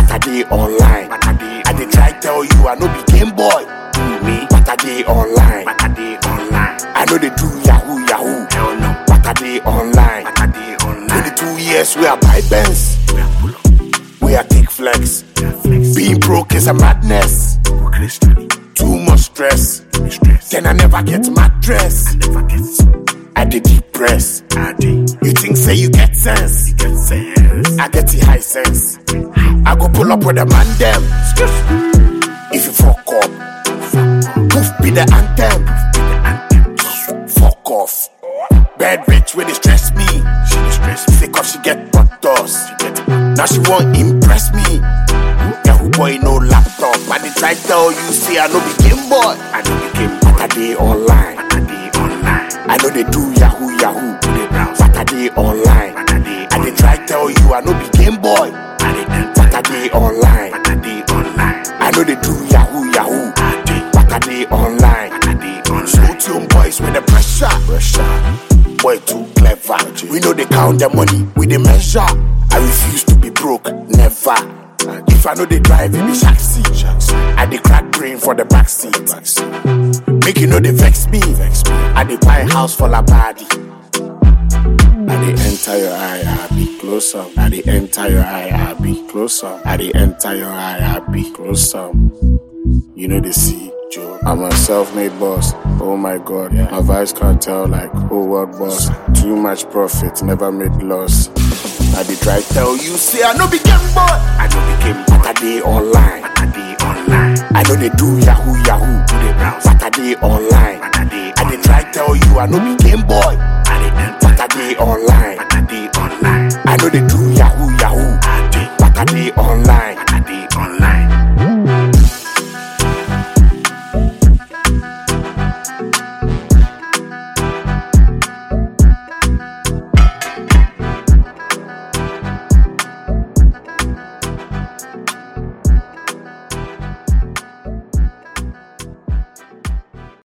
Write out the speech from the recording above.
But I dey online. But I dey I dey try tell you I no be game boy. me. But I dey online. But I dey online. I know they do yahoo yahoo. Hell no. But I dey online. But I dey online. 22 years we are buy Benz. We are pull up. We are take flex. We are flex. Being broke is a madness. Go Christian. Too much stress. Me stress. Then I never get mattress. Never get I dey depress. I dey You think say you get sense? get sense. I get the high sense. I go pull up with a man them. If you fuck up, poof be the anthem. Fuck off. Bad bitch when they stress me. She dey stress me. Sick of she get butters. She get Now she won't impress me. Yahoo boy no laptop. I dey try tell you say I no be game boy. I know became But I dey online. But I dey online. I know they do yahoo yahoo. Dey browse. But I dey online. But I dey I dey try tell you I no be game boy. I dey enter. But I dey online. But I dey online. I know they do yahoo yahoo. I dey. But I dey online. But I dey online. Smooth young boys with the pressure. Pressure. Boy too clever. We know they count the money, we they measure. I refuse to be broke, never. If I know they drive, it be shaxi. I dey crack brain for the backseat. Make you know they vex me. I dey buy house for la body. I dey enter your eye, I be closer. I dey enter your eye, I be closer. I dey enter your eye, I be closer. You know the see, Joe. I'm a self-made boss. Oh my God, my vice can't tell like whole world boss. Too much profit, never made loss. I dey try tell you, say I no be game boy. I know became But I dey online. But I dey online. I know they do yahoo yahoo. Dey browse. But I dey online. But I dey I dey try tell you I no be game boy. I dey enter. But I dey online. But I dey